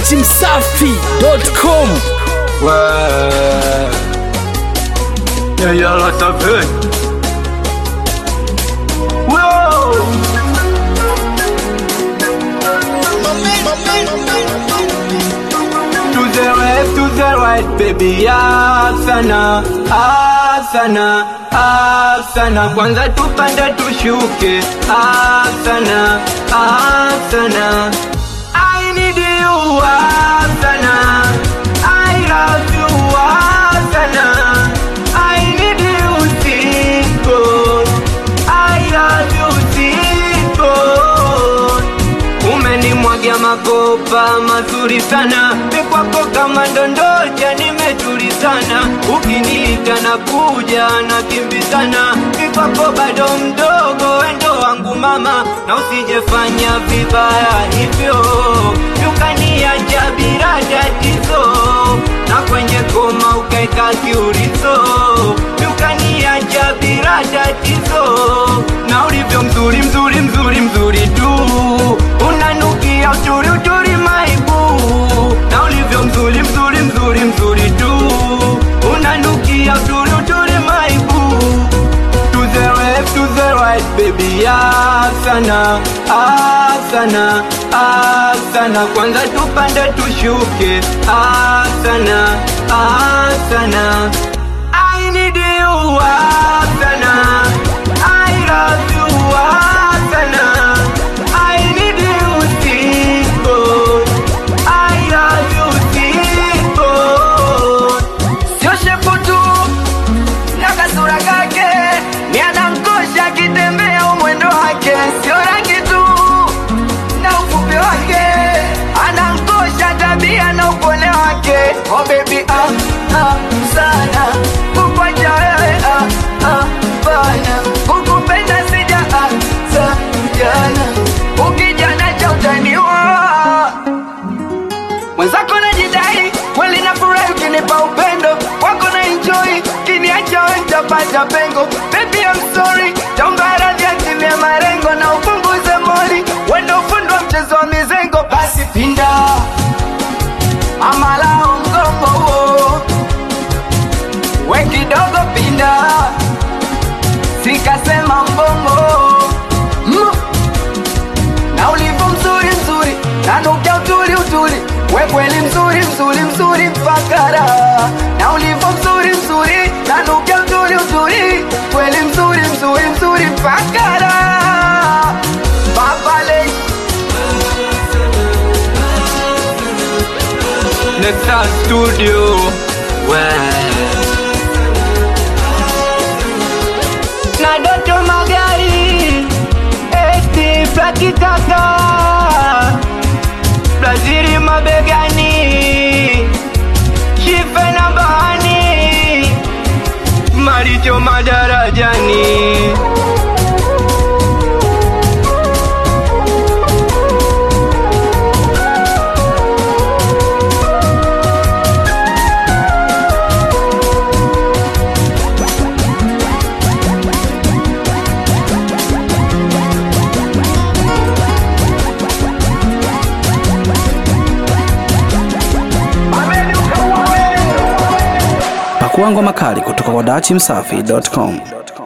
datimsafi.com Ouais. Yeah, yeah, là, ça fait. Wow. To the left, to the right, baby, asana, asana, asana. Kwanza tupande tushuke, asana, asana. I need you, asana. I love you, asana. I need you, Tico. I love you, Tico. Umenimwagia makopa mazuri sana, mikwako kama ndondocha, nimetulizana. Ukiniita na kuja na kimbizana, mikwako bado mdogo, wendo wangu mama, na usijefanya vibaya hivyo, ukaniacha bila tatizo, na kwenye koma ukaeka kiurizo, ukaniacha bila tatizo, na ulivyo mzuri mzuri mzuri mzuri tu unanukia uturi uturi maibu na ulivyo mzuri mzuri mzuri mzuri tu unanukia uturi uturi maibu to the left to the right baby asana asana asana kwanza tupande tushuke asana asana I need you asana I love you asana I need you Tico I love you Tico Sio shepu tu na kasura kake ni anankosha akitembea umwendo wake sio rangi tu na ufupi wake anankosha tabia na upole wake oh baby ah, ah, sana kukwacha wewe ah, ah, bana kukupenda sija ah, sa jana ukijana cha utaniwa mwenzako najidai kweli na furahi ukinipa upendo wako na enjoy kiniacha we nitapata pengo baby I'm sorry taomba radhi atimia marengo na upunguze moli wendo ufundi wa mchezo wa mizengo basi pinda amalao mgongo huo we kidogo pinda sikasema mbongo mm na ulivyo mzuri mzuri nanukia utuli utuli we kweli mzuri mzuri mzuri mpakara na ulivyo mzuri mzuri nanukia utuli utuli kweli mzuri mzuri mzuri mpakara papale Nexa Studio na Doto Magari eti plaki kaka Brazili mabegani shife na bahani maricho madarajani pakua ngoma kali kutoka kwa datimsafi.com